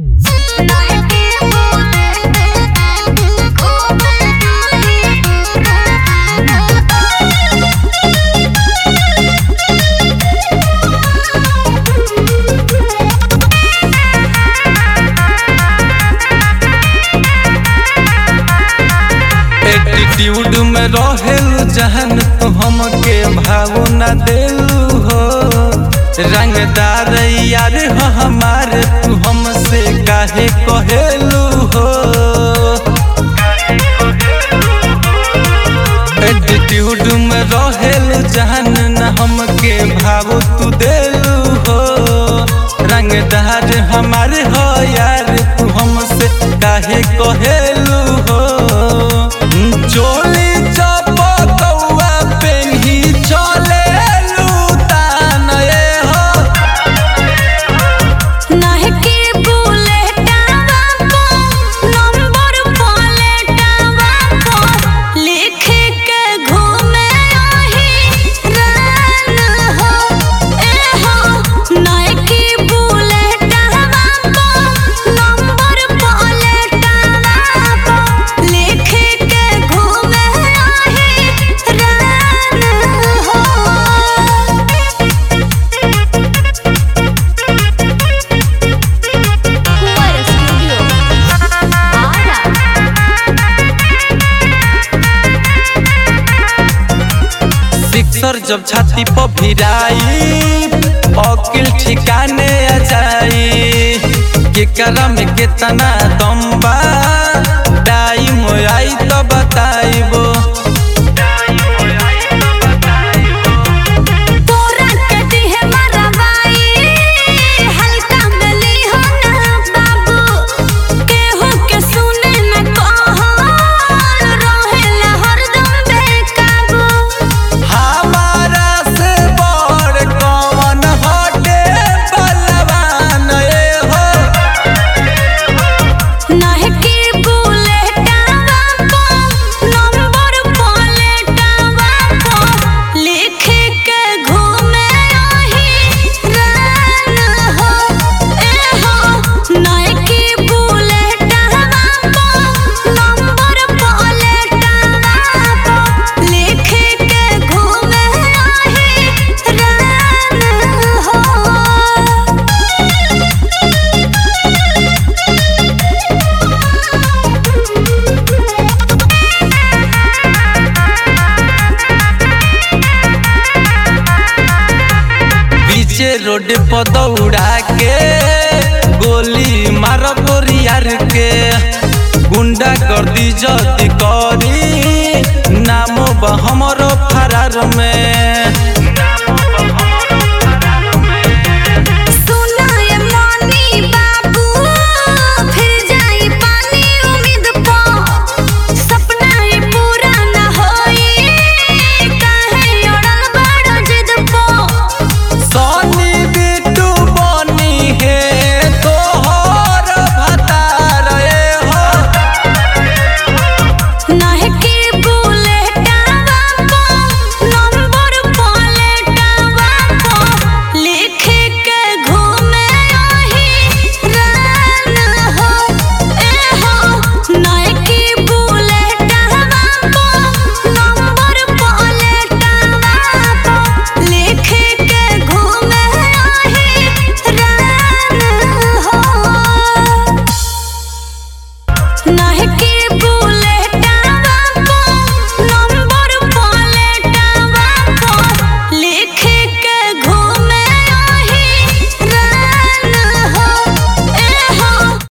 Attitude में रहेल जहन तू हमके भाव न देलू हो रंगदार यार हो हमारे तू हमसे काहे कहेलू हो एटीट्यूड में रहेल जहन न हमके भाव तू देलू हो रंगदार हमारे हो यार तू हमसे काहे कहेलू हो चोली चपकौआ पेन्ही चलेलू तान ए हो नाहके बुलेटवा को नंबर प्लेटवा को लिख के घूमे आही रान हो ए हो नाहके बुलेटवा को नंबर प्लेटवा को लिख के घूमे आही रान हो Cuore Studio. Ara. सिक्सर जब छाती पर भिराई अकिल ठिकाने आ जाई केकरा में कितना दम बा टाइम आई तो बताइबो तोरा कटी है मरवाई हल्का मिली हो ना बाबू केहू के सुने न कहल रहेला हरदम बेकाबू हमारा से बड़ कौन हटे बलवान ए हो नाहकी बुलेटवा को नंबर प्लेटवा को लिख के घूमे आही रान हो ए हो नाहकी बुलेटवा को नंबर प्लेटवा को लिख के घूमे आही रान हो पीछे रोड पर दौड़ा के गोली मार गोरियार के गुंडा कर दी जल्दी करी नाम बा हमरो फरार में